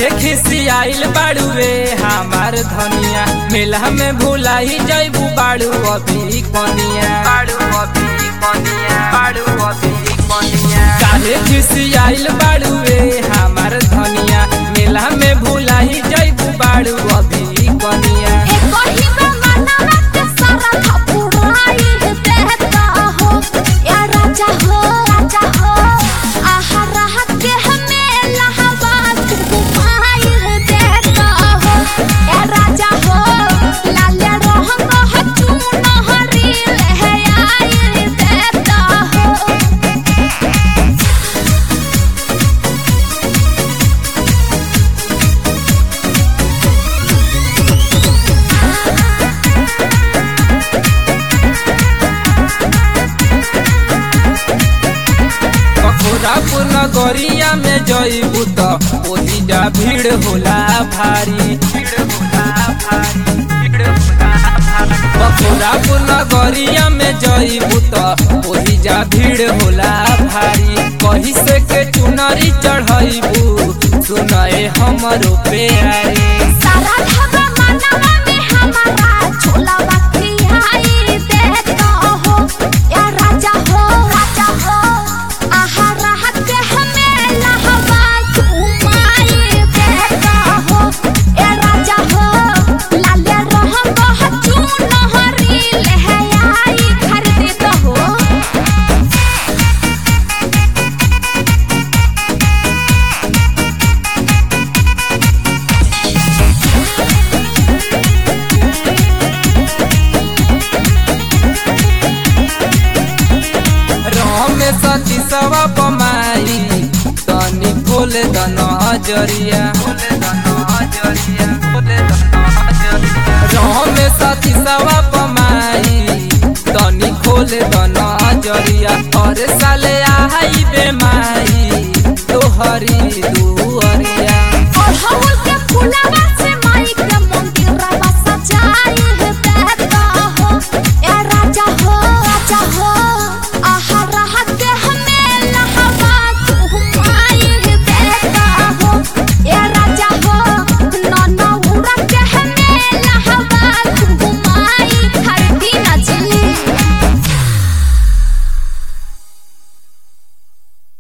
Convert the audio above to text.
काहे खिसियाइल बाड़ुए हमार धनिया मेला में भुलाई जैबू बाड़ू अभी कनिया बाड़ू अभी कनिया बाड़ू अभी कनिया काहे खिसियाइल बाड़ुए हमार धनिया मेला में भुलाई जैबू बाड़ू अभी कनिया मथुरापुर नगरिया में जईबू त ओहिजा भीड़ होला भारी मथुरापुर नगरिया में जईबू त ओहिजा भीड़ होला भारी कही से के चुनरी चढ़ईबू सुनए हमरो प्यारी सारा ढाबा मानवा में हमारा छोला बखियाई देता हो या राजा हो राजा हो आहा राहत के हमें लहवा घुमाई देता हो या राजा हो लाले रहम बहुत चुनहरी लहयाई खरीद हो राम सती सवा पमाई तनी खोल द नजरिया राम सती सवा पमाई तनी खोल द नजरिया हर साले आई बेमाई तोहरी दू